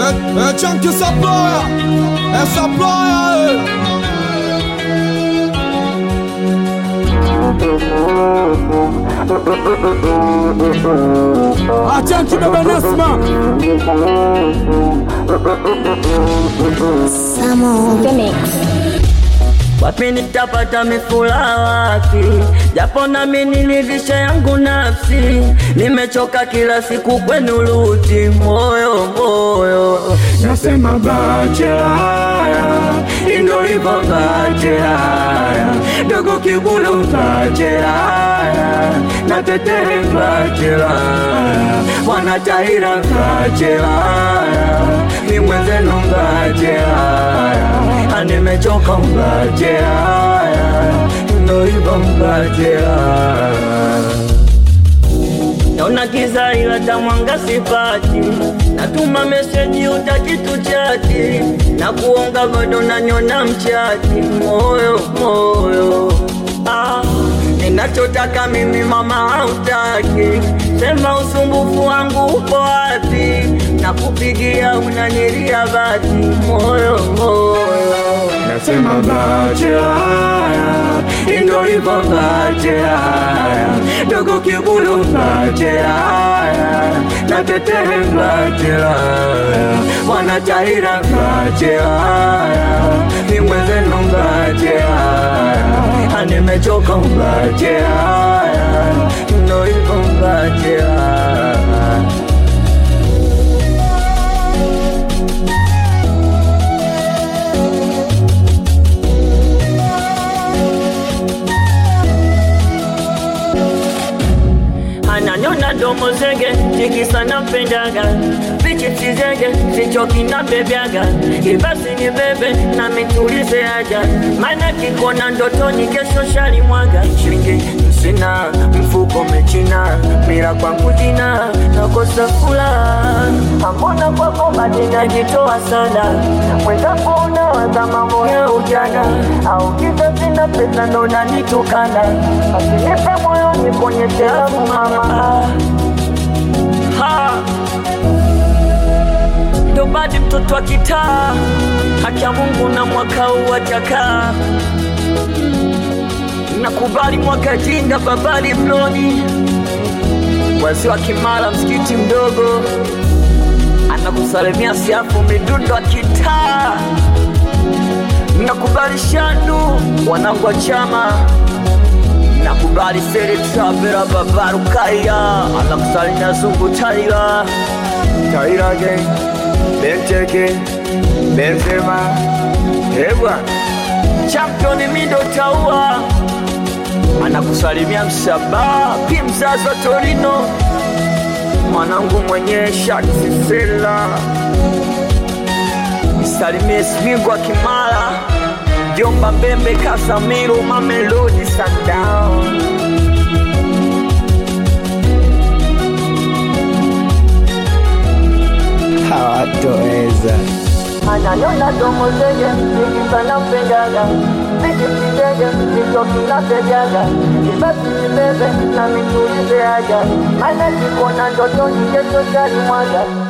É, é tchan que essa ploia, essa ploia, é. A tchan que bebe Nesma, Samo The Mix. Wapi nitapata mifula wapi? Japo nami nilivisha yangu nafsi, nimechoka kila siku kwenu luti moyo moyo, nasema bachela, indo hivyo bachela, dogo kibulu bachela, na tetere bachela, wanataira bachela, ni mwenzenu bachela nimechoka mbajea, ndo hivyo mbajea. Naona kiza ila tamwanga sipati, natuma meseji utakitu chati, na kuonga bado nanyona mchati, moyo moyo ah. Ninachotaka mimi mama hautaki, sema usumbufu wangu upo wapi? Na kupigia unanilia bati, moyo moyo, nasema bachela, ndo hivyo bachela, dogo kibulu bachela, na tetere bachela, wanataira bachela, ni mwenzenu bachela nimechoka mbachela, ndo hivyo mbachela. ananyona domo zege tikisa nampendaga vichipsi zege sichoki nabebyaga ibasi ni bebe na mitulize aja mana kikona ndotoni kesho shalimwaga shingi sina mfuko mechina mira kwangu jina nakosa fula ambona kwako badinajitoa sana mwenzako unawaza mambo ya ujana au kisa sina pesa ndo nanitukana asinipe moyo niponyeshe afu mama ha ndo badi mtoto wa kitaa haki ya Mungu na mwaka huu atakaa nakubali mwaka jinga babali mloni wazee wa Kimara msikiti mdogo anakusalimia siafu midundo wa kitaa nakubali shandu wanangu wa chama nakubali seri travera babaru kaya anakusalimia zungu taira taira gang benteke benzema hebwa championi mido taua anakusalimia msaba pi mzazi wa torino mwanangu mwenye shaksisela msalimie smigwa kimara jomba mbembe kasamiru mamelodi sundown hawatoweza. ananyona domo zege ikisana mpendaga vikipitege vichokinapejaga kibasi nibebe na mitulize aja mana kikona ndotoni kesho shalimwaga